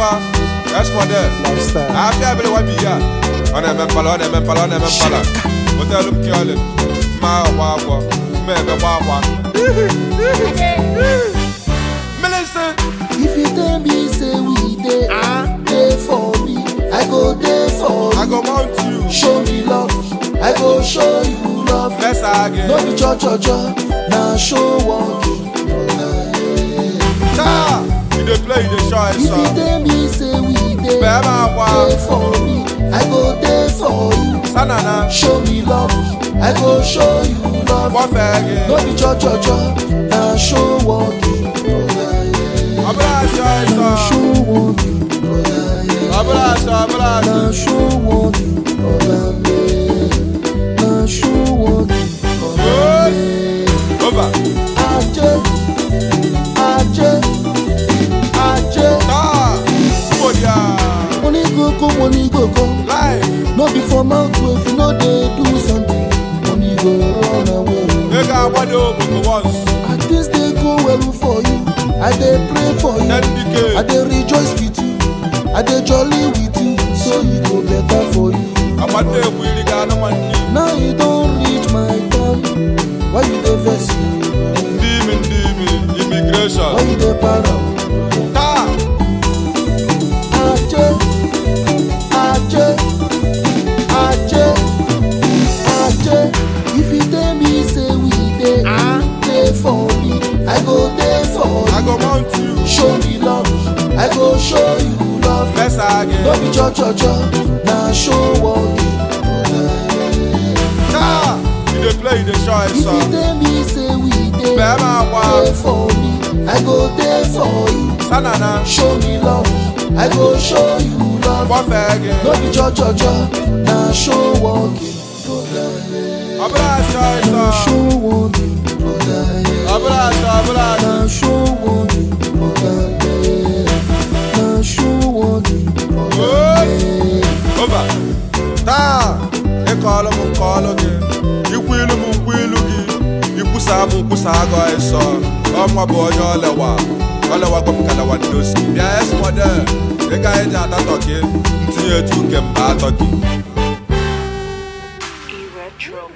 akwa esmode Lifestyle. afia ebele wa bi ya ọ na-eme mpala ọ na-eme mpala ọ na-eme mpala hotelu m kiolin mma agba agwọ mma ebe gba agwa mmiri If you tell me say we dey, dey for me, I go dey for I you. go mount you Show me love, I go show you love. Let's again No be cho cho cho, na show walking. Taa, you dey play, you dey show us If you some. tell me say we dey, Bẹ́ẹ̀ máa wá. dey for me, I go dey for you. Sanana, Show me love, I go show you love. wọ́n fẹ́ No gé. be cho cho cho, na show walking. Ọbúlà aṣọ Na ẹ̀sọ́. show walking. Ọbúlà aṣọ, ọbúlà aṣọ. Na show walking. Na show walking. Over. Ajé, ajé, ajé. Taa, Fúbòdìà. Money go go, money go go. Life, No be for mouth o, if you no dey do something, money go run away. ego agbado ogbogbo once. At this dey go well for you. I dey pray for you. Ten DK. I dey rejoice with you. I dey jolly with you. So e go better for you. Agbado egwu iri ga anụ nwanne. Now you don reach my turn. Why you dey vex me? Ndị imi ndị imi, Why immigration. you dey para? Taa, Ajé, ajé, ajé, ajé. If you tell me say we dey, dey for me, I go dey for I you. go mount you. Show me love, I go show you love. Let's No again. be cho cho cho, na show walking. Taa, you dey play, you dey show us If you some. tell me say we dey, Bẹ́ẹ̀ máa wá. dey for me, I go dey for you. Sanana, Show me love, I go show you love. wọ́n fẹ́ gé. No be cho cho cho, na show walking. Ọbúlà aṣọ ẹ̀sọ́. Na show walking. Ọbúlà aṣọ, ọbúlà aṣọ. Na show walking. Na show walking. Over. Taa, ịkọọlụ m nkọọlụ gị, ikwu ilu m nkwu ilu gị, ikwusa m nkwusa agụ ịsọ, ọnwa bụ onye ọlewa, ọlewago m kalewa ndosi. Bịa esmode, ị gaghị eji atatọ gị, ntinye etu nke mba atọ gị. E-Retro